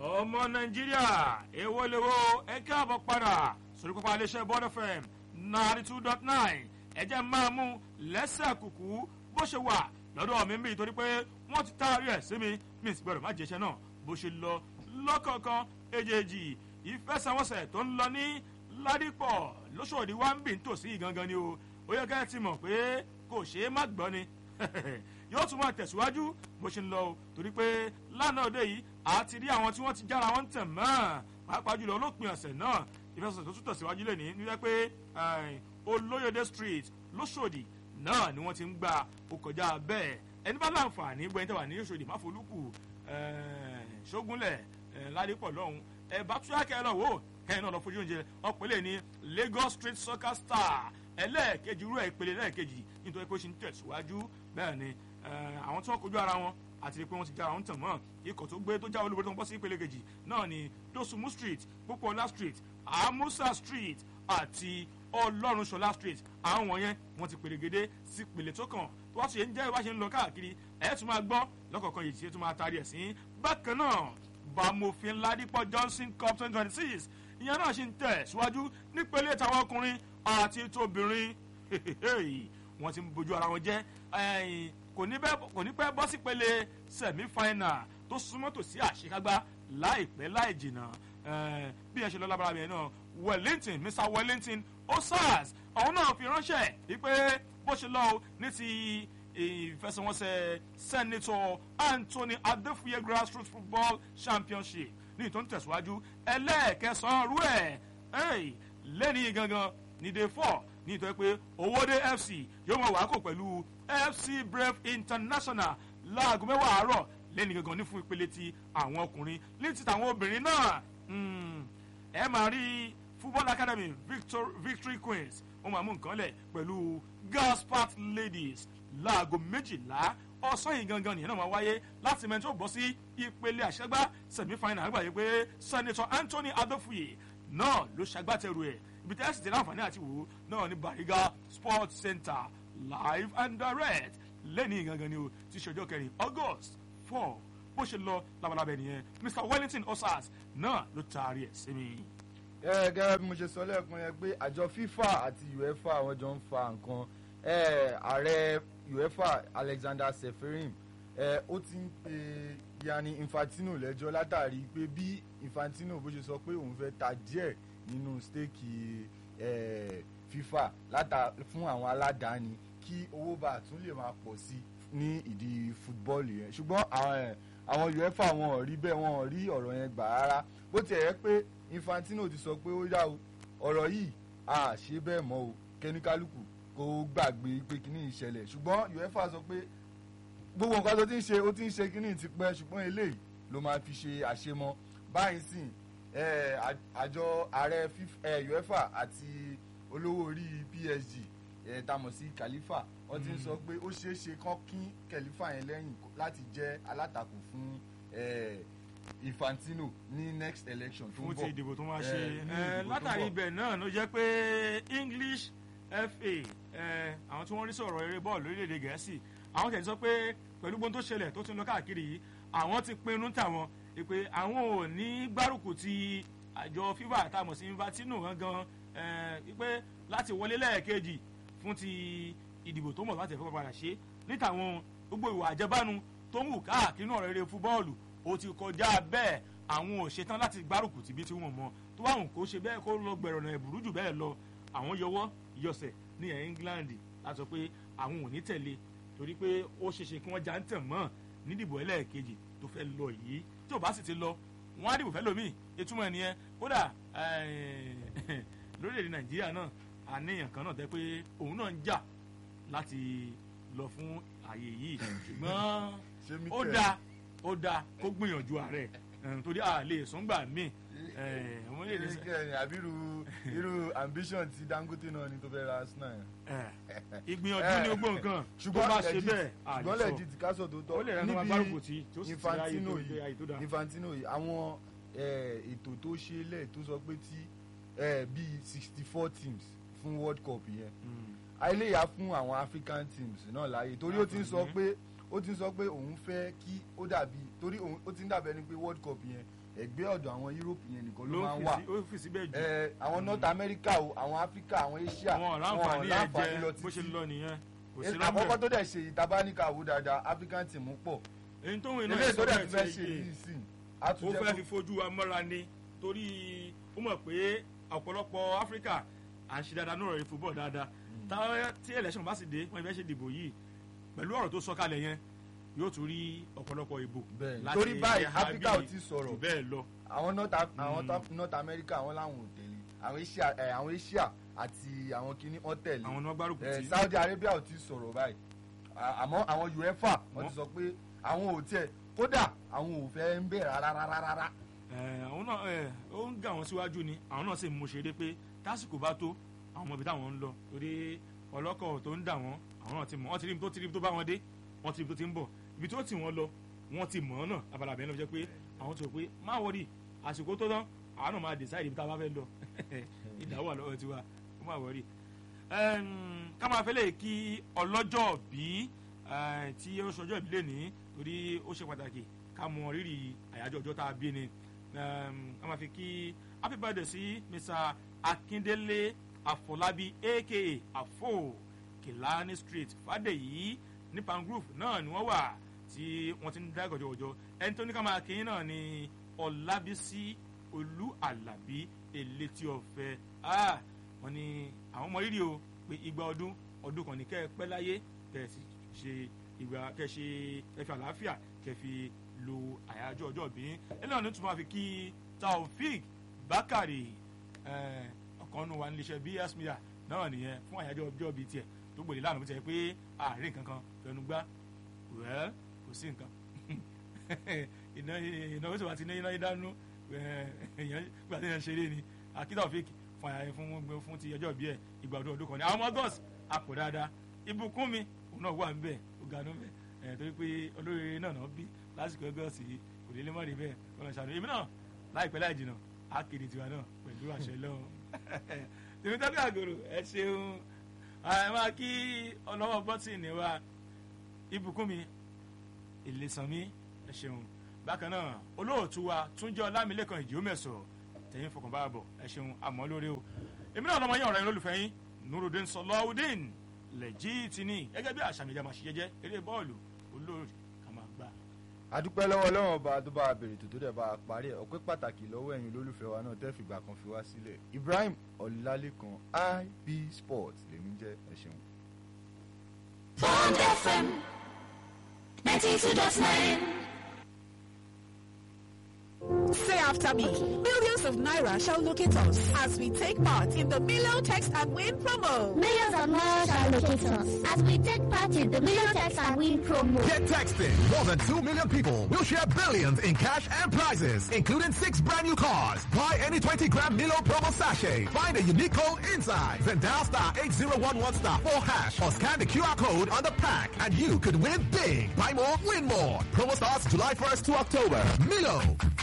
ọmọ nàìjíríà èwo lèwo ẹ káàbọ̀ padà sórí pápá iléeṣẹ́ bọ́dọ̀ fm ninety two dot nine ẹ jẹ́ máa mú lẹ́sẹ̀ kùkú bó ṣe wà lọ́dọ̀ mi ń bí torí pé wọ́n ti taari ẹ̀ sí mi mi sì gbọ́dọ̀ má jẹ́ṣẹ́ náà bó ṣe lọ lọ́kọ̀ọ̀kan èjèèjì ìfẹsẹ̀wọnsẹ̀ tó ń lọ ní ládìpọ̀ lóṣòdì wá ń bì ń tòsí gangan ni o ó yẹ ká ẹ ti mọ̀ pé kò ṣeé má gbọ́ ni yóò tún máa tẹ̀síwájú bó ṣe ń lọ o torí pé lánàá òde yìí a ti rí àwọn tí wọ́n ti jára wọn tẹ̀ mọ́ pàápàá jùlọ olópin ọ̀sẹ̀ náà ìfẹsẹ̀sẹ̀ tó tún tẹ̀síwájú lè ní nígbà pé olóyèdè street lóṣòdì náà ni wọ́n ti ń gba ó kọjá bẹ́ẹ̀ ẹni bá láǹfààní gbẹ̀yìn tẹ̀wà ní oṣòdì máfolúkù ṣógúnlẹ̀ ládìpọ̀ lọ́hùn ẹ̀ bá tún yàkẹ́ lọ wò kẹ́yìn náà lọ fojú oúnjẹ ọ̀pẹ̀lẹ̀ ní lagos street soccer star ẹlẹ́ẹ̀kejì irú ẹ̀ ìpele lẹ́ẹ̀kejì nítorí pé ó ṣe ń tẹ̀síwájú bẹ́ẹ̀ ni àwọn tí wọ́n kojú ara wọn àti pé wọ́n ti jára wọn tàn mọ́ ikọ̀ tó gbé tó já olúborí tó ń bọ́ sí ìpele kejì náà ni dosumu street pópóọlá street amusa street àti ọlọ́runṣọlá street àwọn wọ̀nyẹn wọ́n ti pèlégedé sí ìpele tó kàn tó wá ṣe ń jẹ́ ìwá ṣe ń lọ káàkiri ẹ̀ tún máa gbọ́ lọ́kọ̀ọ̀kan yìí tí ẹ̀ tún máa taari ẹ̀ sí bákan náà bàmòfin ládìpọ̀ johnson cup twenty twenty six ìyẹn náà ṣì ń tẹ̀ síwájú nípele tàwọn ọkùnrin àti tóbìnrin wọ́n ti ń bójú ara wọn jẹ́ kò ní pẹ́ bọ́ sípele semi final tó súnmọ́ tòsí àṣekágbá láìpẹ́ láì jìnnà bí ẹ ṣe lọ lábára mi náà wellington mr wellington osas àwọn náà fi ránṣẹ́ wípé bó ṣe lọ ní ti ìfẹsẹ̀wọnsẹ̀ senator anthony adefuye grassroots football championship ní ìtò ń tẹ̀síwájú ẹlẹ́ẹ̀kẹsàn-án rú ẹ̀ lẹ́ni gangan ní day four ní ìtọ́ pé owóde fc yóò mọ̀ wákò pẹ̀lú fc brave international láago mẹ́wàá àárọ̀ lẹ́ni gangan ní fún ìpele ti àwọn ọkùnrin ní ti tàwọn obìnrin náà ẹ máa rí football academy Victor, victory queens wọ́n máa mú nǹkan lẹ̀ pẹ̀lú gaspart ladies láago méjìlá ọ̀sán yìí gangan nìyẹn náà máa wáyé láti mẹ́tò bọ́ sí ìpele àṣẹgbá semi final àgbáyé pé senator anthony adofuye náà ló ṣagbátẹrù ẹ̀ ibi tẹ́sí ti láǹfààní àti wò ó náà ní bariga sports center live and direct lẹ́ni gangan ni o ti ṣọjọ́ kẹrin august four bó ṣe lọ labalábẹ́ nìyẹn mr wellington osas náà ló taari ẹ̀ sí mi. ẹ gẹ́gẹ́ bí mo ṣe sọ lẹ́ẹ̀kan yẹn pé àjọ fifa àti uefa àwọn jọ ń fa nǹkan ààrẹ uefa alexander seferin ó ti ń pe yanni infantino lẹ́jọ́ látàrí pé bí infantino bó ṣe sọ pé òun fẹ́ ta díẹ̀ nínú stéèkì fifa láta fún àwọn aládàáni kí owó bá tún lè máa pọ̀ sí ní ìdí fútbọ́ọ̀lù yẹn ṣùgbọ́n àwọn uefa wọn ò rí bẹ́ẹ̀ wọn ò rí ọ̀rọ̀ yẹn gbà rárá bó tiẹ̀ yẹ pé infantino ti sọ pé ó yá o ọ̀rọ̀ yìí a ṣe bẹ́ẹ̀ mọ́ o kẹ́níkálukú kó gbàgbé pé kíní ìṣẹ̀lẹ̀ ṣùgbọ́n uefa sọ pé gbogbo nǹkan tó ti ń ṣe ó ti ń ṣe kíní ti pẹ́ ṣùgbọ́n eléyìí ló máa fi ṣe àṣemọ báyìí sìn àjọ ààrẹ uefa àti olówó orí psg tamọ̀ sí khalifa wọ́n ti ń sọ pé ó ṣeé ṣe kán kín khalifa yẹn lẹ́yìn láti jẹ́ alátakò fún infantino ní next election tó ń bọ̀ fún ti ìdìbò tó máa ṣe látàrí ibẹ̀ náà ló jẹ́ pé english fa àwọn tí wọ́n rí sọ̀rọ̀ eré bọ́ọ̀lù lórílẹ̀‐èdè gẹ̀ẹ́sì àwọn tẹ̀sí sọ pé pẹ̀lú gbóhùn tó ṣẹlẹ̀ tó ti ń lọ káàkiri yìí àwọn ti pinnu tàwọn pé àwọn ò ní gbárùkù ti àjọ fifa àtàmọ̀ sí infantino gangan pé láti wọlé lẹ́ẹ̀kejì fún ti ìdìbò tó mọ̀ láti ẹ̀fọ́ padà ṣe níta àwọn gbogbo ìwà àjẹbánu tó ń wù káàkiri náà rere fúbọ́ọ̀lù ó ti kọjá bẹ́ẹ̀ àwọn ò ṣetán láti gbárùkù tìbí tí wọ́n mọ̀ tó wà hùn kó ṣe bẹ́ẹ̀ kó lọ gbẹ̀rọ̀ náà ẹ̀bùrú jù bẹ́ẹ̀ lọ àwọn yọwọ́ yọsẹ̀ ní ẹ̀ england láti sọ pé àwọn ò ní tẹ̀lé torí pé ó ṣeéṣe kí wọ́n já ń tẹ̀ mọ́ nídìbò ẹlẹ́ẹ̀kejì tó fẹ́ lọ yìí tí ò bá sì ti lọ wọ́n á dìbò fẹ́ lómi ìtumọ̀ ẹ̀ nìyẹn kódà lórílẹ̀‐èdè nàìjíríà náà àníyàn kan náà tẹ́ pé òun náà ń jà láti lọ fún àyè yìí ṣùgbọ́n ó dáa ó dáa kó gbìyànjú ààrẹ torí a lè sọ́ngbà míì wọ́n lè ní àbí irú irú ambition ti dangote náà ni tó fẹ́ ra arsenal yẹn. ìgbìyànjú ní gbogbo nǹkan tó bá ṣe bẹ́ẹ̀ ṣùgbọ́n lẹ́ẹ̀dì tí kásọ̀ tó tọ́ ó lè rẹ́ níbi bárùkù tí tó sì ti ráyè tó dé àyè tó dáa. infantino yìí àwọn ètò tó ṣe lẹ̀ tó sọ pé tí bíi sixty four teams fún world cup yẹn àìléyà fún àwọn african teams náà láàyè torí ó ti ń sọ pé ó ti sọ pé òun fẹ́ kí ó dàbí torí òun ó ti ń dàbí ẹni pé world cup yẹn ẹgbẹ́ ọ̀dọ̀ àwọn europe yẹn nìkan ló ló máa ń fi wà sí- ó fi síbẹ̀ jù ẹ àwọn north america o àwọn africa àwọn asia wọn ò láǹfààní ẹ jẹ bó ṣe ń lọ nìyẹn kò sí àkọ́kọ́ lábẹ́ tó dẹ̀ ṣe ìtabaníkà wò dáadáa african team pọ̀ èyí tó ń wìn náà eléyìí tó dẹ̀ ìsọ̀rọ̀ ti fẹ́ ẹ̀ ṣe ti yìí sí ó àtúnjẹ́ fẹ́ fi fojú wa mọ́ra ni torí ó mọ̀ pé ọ̀pọ̀lọpọ̀ áfíríkà à ń ṣe dáadáa ní ọ̀rọ̀ ìfúbọ̀ dáadáa táwọn tí election bá sì dé wọ́n fẹ́ ṣe dìbò yìí pẹ̀lú ọ̀rọ̀ tó sọ kalẹ̀ yẹn yóò tún rí ọ̀pọ̀lọpọ̀ ìbò Bẹ́ẹ̀ ni. láti Torí báyìí, ẹ̀ha Áfíríkà bíi ò tíì sọ̀rọ̀. jù bẹ́ẹ̀ lọ àwọn north Af- àwọn top- north america àwọn làwọn ò tẹ̀lé àwọn asia ẹ, àwọn asia àti àwọn kìíní wọn tẹ̀lé àwọn náà gbárùkù ẹ, tí saudi arabia ò ti sọ̀rọ̀ báyìí À- àmọ́ àwọn uefa wọ́n ti sọ pé àwọn ò tiẹ̀ kódà àwọn ò fẹ́ ń bẹ̀ rárá rárá rárá ẹ, àwọn náà ẹ, ó ń gà wọ́n síwájú ni àwọn náà sì mú ṣeré pé tásìkò bá tó àwọn ọmọ ibi táwọn ń lọ torí ọlọ́kọ̀ tó ń dà wọ́n àwọn náà ti mọ̀ wọ́n ti rí ibi tó ti rí ibi tó bá wọn dé wọ́n ti rí ibi tó ti ń bọ̀ ibi tó tì wọ́n lọ wọ́n ti mọ̀ ọ́ náà abala bẹ́ẹ̀ ló jẹ́ pé àwọn ti rò pé má wọrí àsìkò tó tán àwọn náà máa decide ibi tá a bá fẹ́ lọ ìdáwó àlọ́wọ́ tiwa ó má wọrí. Ẹm, ká máa fẹ́lẹ̀ kí ọlọ́jọ́ bí tí ó ṣọjọ́ ìbílẹ̀ ní torí ó ṣe pàtàkì ká mọ rírì àyájọ́ ọjọ́ tá a bí ni Ẹm, ká máa fi kí happy birthday sí Mr. Akindele Afọlábí aka Afo Kilani Street Fàdèyí ní Pangrove náà ni wọ́n wà tí wọ́n ti ń dá gọ̀jọ̀gọ̀jọ̀ ẹni tó ní ká máa kí yín náà ni Ọlábísí Olú Àlàbí Elétí Ọ̀fẹ́ ah wọ́n ní àwọn ọmọ rírì o pé igba ọdún ọdún kan ní kẹ́ ẹ pẹ́ láyé kẹ́ ẹ sì ṣe ìgbà kẹ́ ẹ ṣe ẹ fi àlàáfíà kẹ́ ẹ fi lo àyájọ́ ọjọ́ bí ẹ náà ní tún máa fi kí Taofik Bakari eh, ọ̀kan nu wa níléeṣẹ́ BS Media náà nìyẹn fún àyájọ́ ọjọ́ bíi tiẹ̀ tó gbòde lánàá bó ti yẹ pé àárín kankan fẹnu gbá wẹ́ẹ́ kò sí nǹkan iná ìnáwó tí wàá ti ní iná ìdánú èèyàn gbà tí yẹn ṣeré ni akíta òfin fún àyà fún fún ti ọjọ́ ìbí ẹ̀ ìgbà ọdún ọdún kan ní àwọn ọmọ gọ́ọ̀sì àpò dáadáa ibùkún mi òun náà wà níbẹ̀ ó ga níbẹ̀ ẹ̀ torí pé olóríire náà náà bí lásìkò gọ́ọ̀sì yìí kò lè lè mọ́ rí bẹ́ẹ̀ kọ́nà ṣàánú èmi náà láìpẹ́ láì jìnnà á kéde tiwa náà pẹ̀lú àṣẹ lọ́wọ́ tèmi tọ́jú àgòrò ẹ ṣeun ẹ máa kí ọlọ́wọ́ bọ́tìnì wa ibùkún mi ìlẹ̀sànmí ẹ ṣeun bákan náà olóòtú wa túnjẹ ọlámilẹ́kan ìjìómẹ̀sọ̀ tẹ̀yìn fọkànbá bọ̀ ẹ ṣeun àmọ́ lórí o èmi náà lọ́mọ yín ọ̀rẹ́ yín lólùfẹ́ yín nurudin sọlọ́ọ̀dín lẹ́jìtìní gẹ́gẹ́ bí àṣà mi ìjà máa ṣe jẹ́jẹ́ eré bọ́ọ̀lù olóòrì ká máa gbà. adúpẹ́ lọ́wọ́ ọlọ́run ọba tó bá a bèrè tó tó dẹ̀ bá a parí ẹ̀ ọpẹ́ pàtàkì lọ́wọ́ ẹ̀yin olólùfẹ́ wa náà tẹ́ fìgbà kan fi wá sílẹ̀ Ibrahim Ọlálékan IB Sports lèmi jẹ́ ẹ ṣeun. Bond FM 92.9. Say after me. Millions of Naira shall locate us as we take part in the Milo Text and Win promo. Millions of miles shall locate us as we take part in the Million Text and Win promo. Get texting. More than 2 million people will share billions in cash and prizes, including six brand new cars. Buy any 20 gram Milo promo sachet. Find a unique code inside. Then dial star 8011 star 4 hash or scan the QR code on the pack and you could win big. Buy more, win more. Promo starts July 1st to October. Milo.